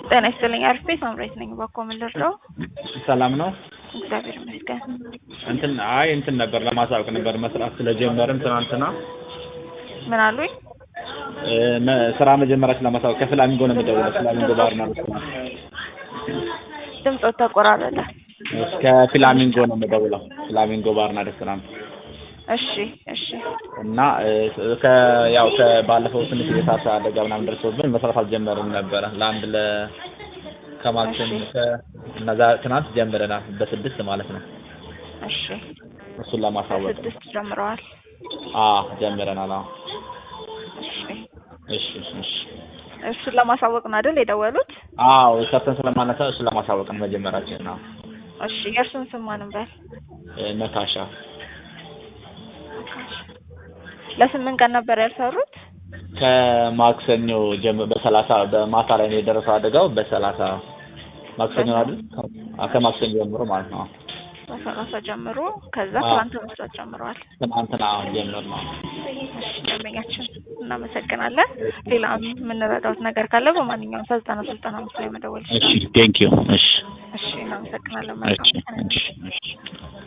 ጤና ይስጥልኝ። አሪፍ ቤት ማምሬት ነኝ። ባኮ ምን ልርዳው? ሰላም ነው። እግዚአብሔር ይመስገን። እንትን አይ እንትን ነበር ለማሳወቅ ነበር መስራት ስለጀመርን ትናንትና ምን አሉኝ? እ፣ መ- ስራ መጀመራችን ለማሳወቅ ከፍላሚንጎ ነው የምደውለው። ፍላሚንጎ ባርና ሬስቶራንት ድምፆት ተቆራረጠ። እሺ፣ ከፍላሚንጎ ነው የምደውለው። ፍላሚንጎ ባርና ሬስቶራንት እሺ እሺ እና እ፣ ከ ያው ከባለፈው ትንሽ የእሳት አደጋ ምናምን ደርሶብን መስራት አልጀመርም ነበረ ለአንድ ለ ከማክሰኞ ከ- እና ዛ- ትናንት ጀምረናል በስድስት ማለት ነው። እሺ እሱን ለማሳወቅ ነው። ስድስት ጀምረዋል። አ ጀምረናል። አዎ እሺ እሺ እሺ እሱን ለማሳወቅ ነው አይደል የደወሉት? አዎ ሰርተን ስለማነሳ እሱን ለማሳወቅ ነው መጀመራችን ነው። እሺ የእርሱን ስም ማንም በል። እ፣ መካሻ ለስምንት ቀን ነበር ያልሰሩት? ከማክሰኞ ጀምሮ በሰላሳ በማታ ላይ ነው የደረሰው አደጋው። በሰላሳ ማክሰኞ አይደል? አ- ከማክሰኞ ጀምሮ ማለት ነው። በሰላሳ ጀምሮ ከዛ አዎ። ትናንት መስራት ጀምረዋል። ትናንትና ጀምር ነው። እሺ ደንበኛችን እናመሰግናለን። ሌላ የምንረዳውት ነገር ካለ በማንኛውም ሰዓት ዘጠና ዘጠና አምስት ላይ መደወል እሺ ይችላል። ቴንክ ዩ። እሺ እሺ እናመሰግናለን። እሺ መልካም ቀን። እሺ እሺ